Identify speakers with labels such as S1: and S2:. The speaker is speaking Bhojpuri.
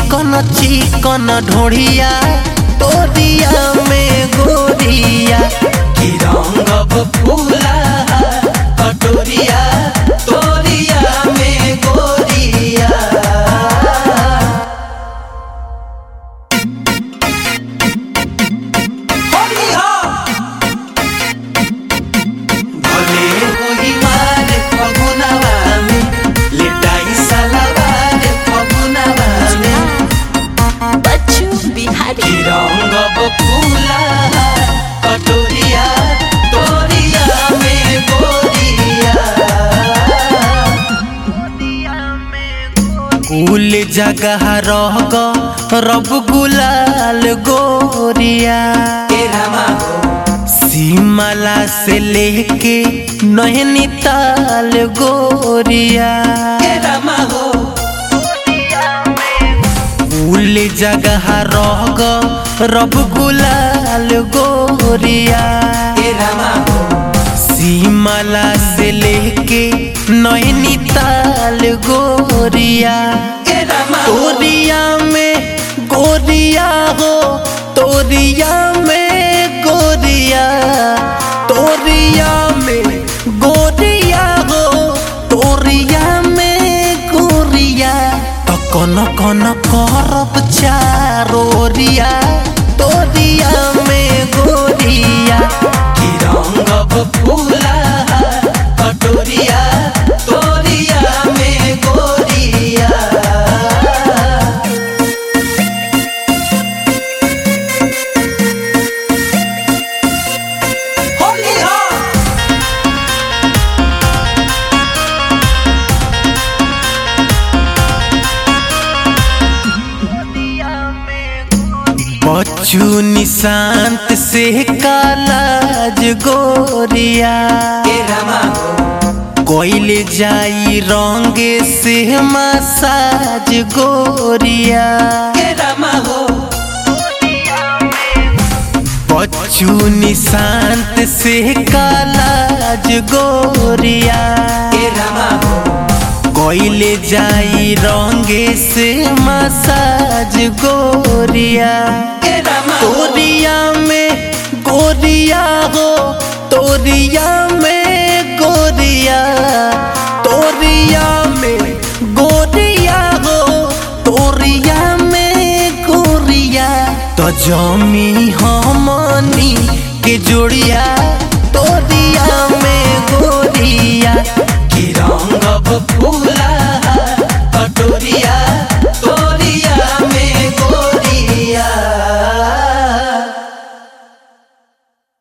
S1: चिकन चिकन ढोढ़िया तोरिया में गोरिया की रंग फूला कटोरिया तोरिया में गोरिया भले होई मारे फगुनवा में, लिटाई सलवार फगुनवा में।
S2: बच्चू बिहारी
S1: की रंग बकुला, कटोरिया, तोरिया में गोरिया। कुल जगह रह ग रब गुलाल गोरिया सीमला से लेके नैनीताल गोरिया कुल जगह रह ग रब गुलाल गोरिया सीमला से लेके नैनीताल गोरिया तोरिया में गोरिया हो तोरिया में गोरिया तोरिया में गोरिया हो तोरिया में गोरिया तो कौन कौन करब चारोरिया तोरिया में गोरिया की रंग फूला कटोरिया तोरिया में गोरिया होली हो बच्चू निशांत से कालाज गोरिया कोइले जाई रंगे से मसाज गोरिया बच्चू निशांत से कालाज गोरिया कोइले जाई रंगे से मसाज गोरिया तोरिया में गोरिया हो तोरिया में गोरिया तोरिया में गोरिया हो तोरिया में गोरिया तो जमी हमनी के जोड़िया तोरिया में गोरिया